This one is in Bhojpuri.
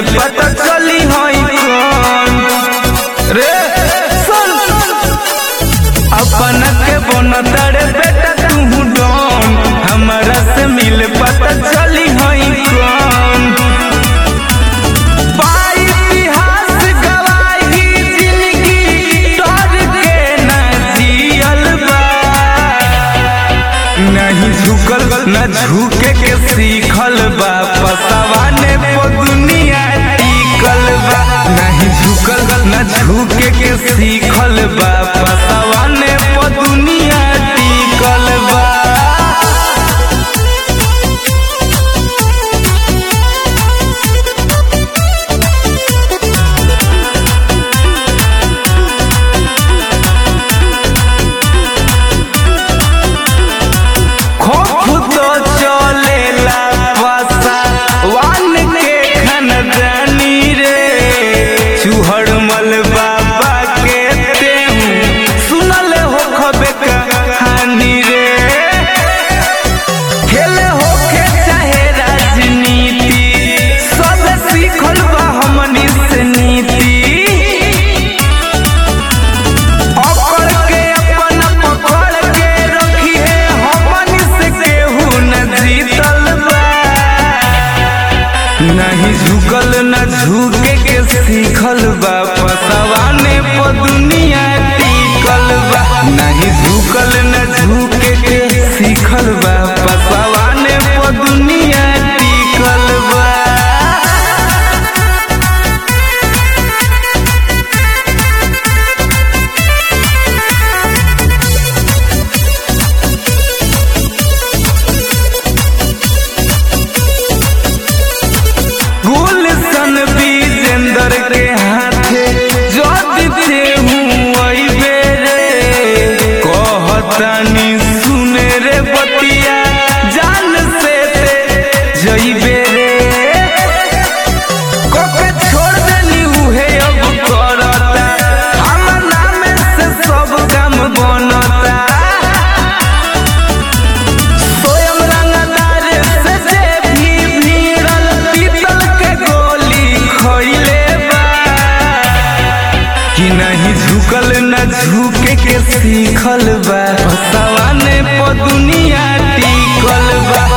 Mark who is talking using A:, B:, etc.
A: पता चली हई कौन रे सुन अपन के बन तड़े बेटा तू डोन हमरा से मिल पता चली हई कौन पाई इतिहास गवाही जिंदगी तोर के ना जियल बा नहीं झुकल न झुके के सीखल बा पसवाने पो दुनिया टिकल बा नहीं झुकल न झुके के सीखल बा पसवाने पो दुनिया टिकल बा खोफ तो चलेला पासा वान के खनदानी रे चूहड़ मल बाबा के तेहू सुनल हो खबे कहानी रे खेले होके चाहे राजनीति सब सीखल बा हमनी से नीति पकड़ के अपन पकड़ के रखिए हमन से केहू न जीतल बा नहीं झुकल न झुके के सीखल बा पसवाने प दुनिया टिकल बा नहीं झुकल न झुके के सीखल बा पसवाने प दुनिया टिकल बा गुलशन विजेंदर के हाथे जद थे हूँ अइबे रे कहतानी सुने रे बतिया जान से ते जइबे रे कोके छोड़ देली उहे अब करता हमर नाम से सब काम बनता स्वयं रंगदार से जे भी भीड़ल पीतल के गोली खइले बा कि नहीं झुकल न झुके के सीखल बा सवाने प दुनिया टिकल बा